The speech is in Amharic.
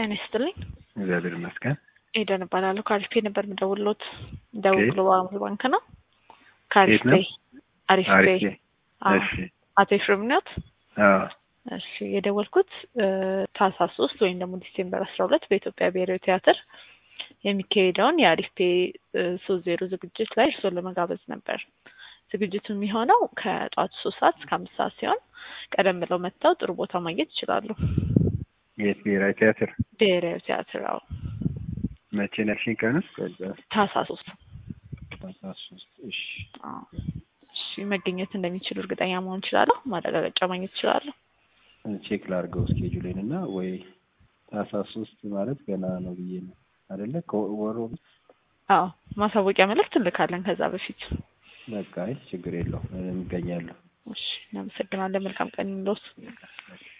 ጤና ይስጥልኝ። እግዚአብሔር ይመስገን። ኤደን እባላለሁ። ከአሪፍ ፔ ነበር የምደውልዎት። ደቡብ ኦኬ። ግሎባል ባንክ ነው። ከአሪፍ የት ነው? ፔ አሪፍ ፔ። አሪፍ ፔ። አዎ። እሺ። አቶ ኤፍሬም ነዎት? አዎ። እሺ የደወልኩት እ ታህሳስ ሶስት ወይም ደግሞ ዲሴምበር አስራ ሁለት በኢትዮጵያ ብሔራዊ ቲያትር የሚካሄደውን የአሪፍ ፔ ሶስት ዜሮ ዝግጅት ላይ እርስዎን ለመጋበዝ ነበር። ዝግጅቱ የሚሆነው ከጠዋቱ ሶስት ሰዓት እስከ አምስት ሰዓት ሲሆን ቀደም ብለው መጥተው ጥሩ ቦታ ማግኘት ይችላሉ። የት ብሔራዊ ቲያትር ብሔራዊ ቲያትር አዎ። መቼ ነሽኝ? ቀንስ ከዛ ታህሳስ ሶስት ታህሳስ ሶስት እሺ። አዎ። እሺ መገኘት እንደሚችሉ እርግጠኛ መሆን እችላለሁ። ማረጋገጫ ማግኘት እችላለሁ። ቼክ ላድርገው እስኬጁሌን እና ወይ ታህሳስ ሶስት ማለት ገና ነው ብዬ ነው አይደለ? ከወሮ አዎ ማሳወቂያ መልእክት እንልካለን ከዛ በፊት። በቃ አይ ችግር የለውም እገኛለሁ። እሺ እናመሰግናለን። መልካም ቀን ይሁንልዎት።